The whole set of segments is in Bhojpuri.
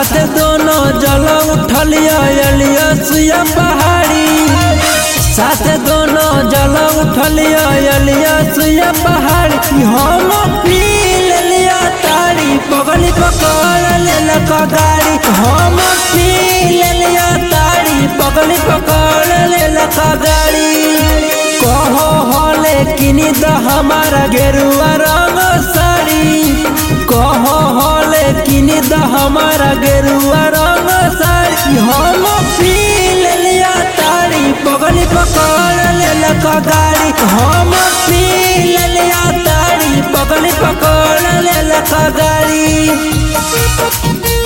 साथ दोनों जल उठलिया अलिया सुया पहाड़ी साथ दोनों जल उठलिया अलिया सुया पहाड़ी हम पी लिया तारी पगली पकड़ लेलक गाड़ी हम पी लिया तारी पगली पकड़ लेलक गाड़ी कहो हले किनी द हमारा गेरुआ रंग साड़ी कहो हले किनी द हमारा गेरुआ रंग साड़ी हम पी लिया तारी पगली पकड़ लेलक गाड़ी हम पी लिया तारी पगली पकड़ लेलक गाड़ी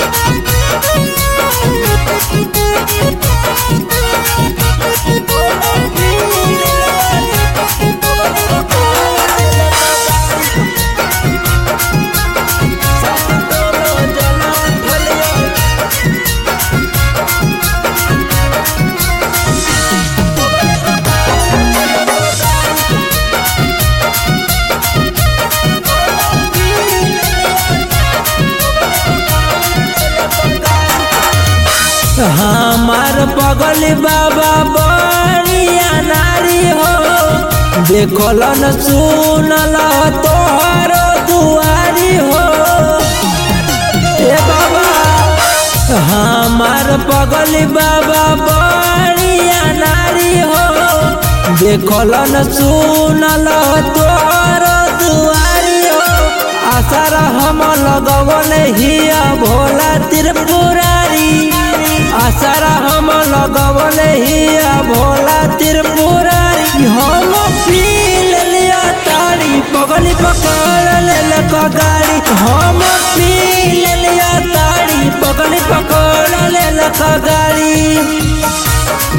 हमार पगल बाबा बड़िया नारी हो देखल न सुनल तोहर दुआरी हो ए बाबा हमार पगल बाबा बड़िया नारी हो देखल न सुनल तोहर दुआरी हो आसार हम लगवन हिया भोला त्रिपुरारी आसारा हम लगवल हिया भोला त्रिपुरारी हम पी लिया तारी पगली पकड़ लेलक गाड़ी हम पी लिया तारी पगली पकड़ लेलक गाड़ी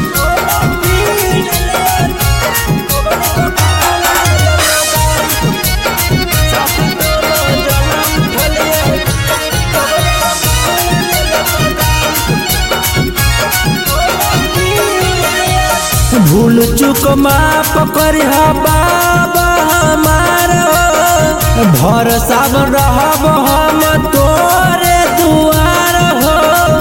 भूल चुक माफ करिह बाबा हमार भरोसा रहब हम तोरे दुआर हो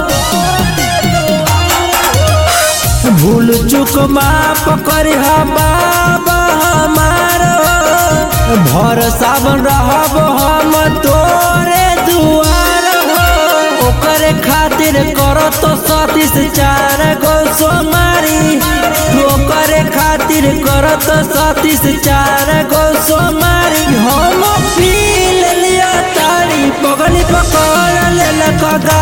भूल चुक माफ करिह बाबा हमार भरोसा रहब हम तोरे दुआर हो ओकरे खातिर करत सतीस चार गो सोमारी ओकरे खातिर करत सतीस चार गो सोमारी हम पी लिया तारी पगली पकड़ लेलक